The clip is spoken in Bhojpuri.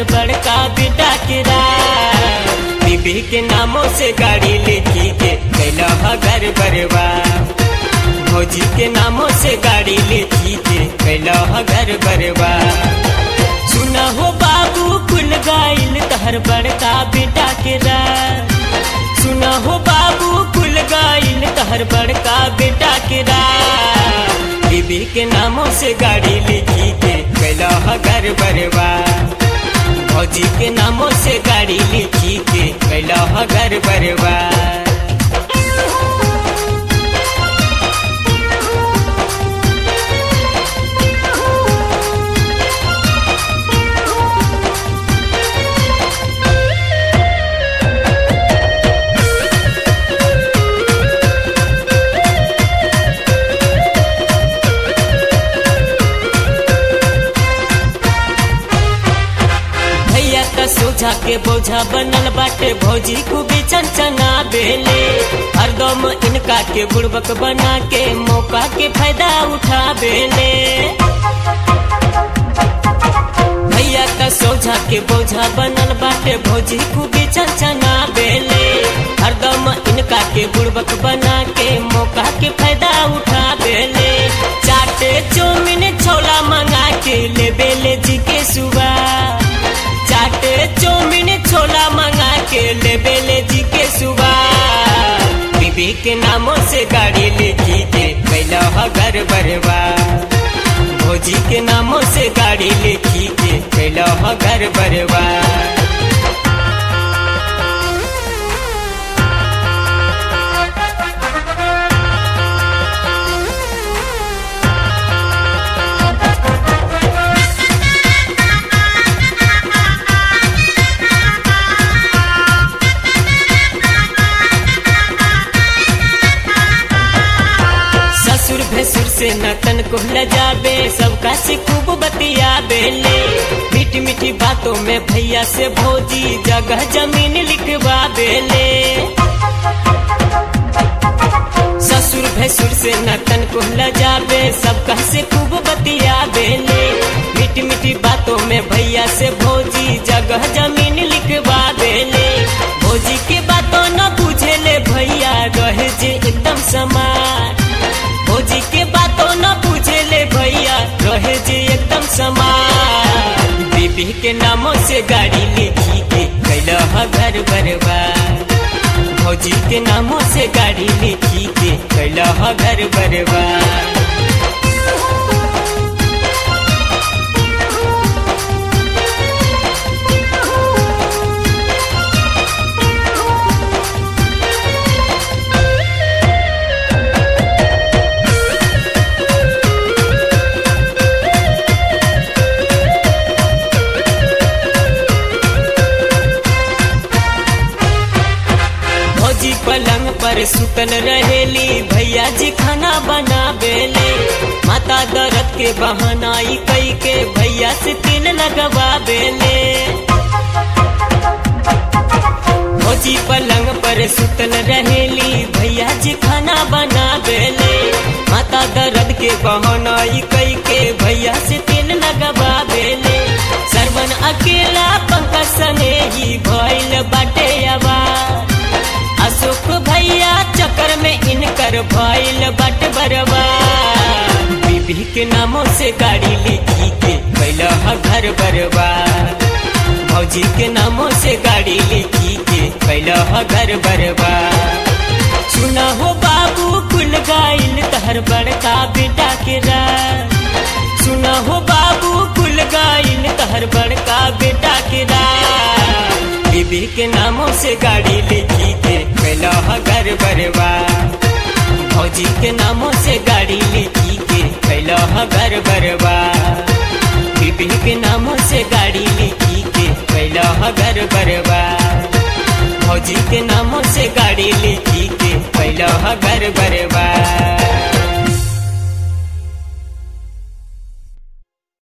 तहर बड़का बेटा के राज बीबी के नामों से गाड़ी लिखी के कैला घर बरवा भौजी के नामों से गाड़ी लिखी के कैला घर बरवा सुना हो बाबू खुल गाइल तहर बड़का बेटा के राज सुना हो बाबू खुल गाइल तहर बड़का बेटा के राज बीबी के नामों से गाड़ी लिखी के कैला घर बरवा भौजी के नामों से गाड़ी लिखी के कैला घर बरवा भैया का सोझा के बोझा बनल बाटे भौजी खूबी चंचना बेले हरदम इनका के बुड़बक बना के मौका के फायदा उठा बेले भैया का सोझा के बोझा बनल बाटे भौजी खूबी चंचना बेले हरदम इनका के बुड़बक बना के मौका के फायदा उठा बेले चाटे चौमिन छोला मंगा के ले बेले जी के सुबह चाटे चौमिन छोला मंगा के ले बेले जी के सुबह बीबी के नामों से गाड़ी लिखी के कैला घर बरवा भौजी के नामों से गाड़ी लिखी के कैला घर बरवा ससुर भसुर से नतन को लजाबे सबका से खूब बतिया बेले मीठी मीठी बातों में भैया से भौजी जगह जमीन लिखवा बेले ससुर भसुर से नतन को लजाबे सबका से खूब बतिया बेले मीठी मीठी बातों में भैया से भौजी जगह जमीन लिखवा बेले भौजी के बातों न बुझे ले भैया रहे जे एकदम समान भौजी के बातों न पूछे ले भैया रहे जे एकदम समान बीबी के नामों से गाड़ी लिखी के कैला घर बरवा भौजी के नामों से गाड़ी लिखी के कैला घर बरवा भौजी पलंग पर सुतल रहेली भैया जी खाना बना बेले माता दर्द के बहाना ई कई के भैया से तिल लगवा बेले भौजी पलंग पर सुतल रहेली भैया जी खाना बना बेले माता दर्द के बहाना ई कई के भैया से तिल लगवा बेले सरवन अकेला पंकज सने ही भइल बाटे आवाज अशोक भैया चक्कर में इनकर भइल बट बरवा बीबी के नामों से गाड़ी लिखी के कैला घर बरवा भौजी के नामों से गाड़ी लिखी के कैला घर बरवा सुना हो बाबू कुल गाइल तहर बड़का बेटा के राज सुना हो बाबू कुल गाइल तहर बड़का बेटा के राज बीबी के नामों से गाड़ी लिखी के कैला घर बरवा भौजी के नामों से गाड़ी लिखी के कैला घर बरवा बीबी के नामों से गाड़ी लिखी के कैला घर बरवा भौजी के नामों से गाड़ी लिखी के कैला घर बरवा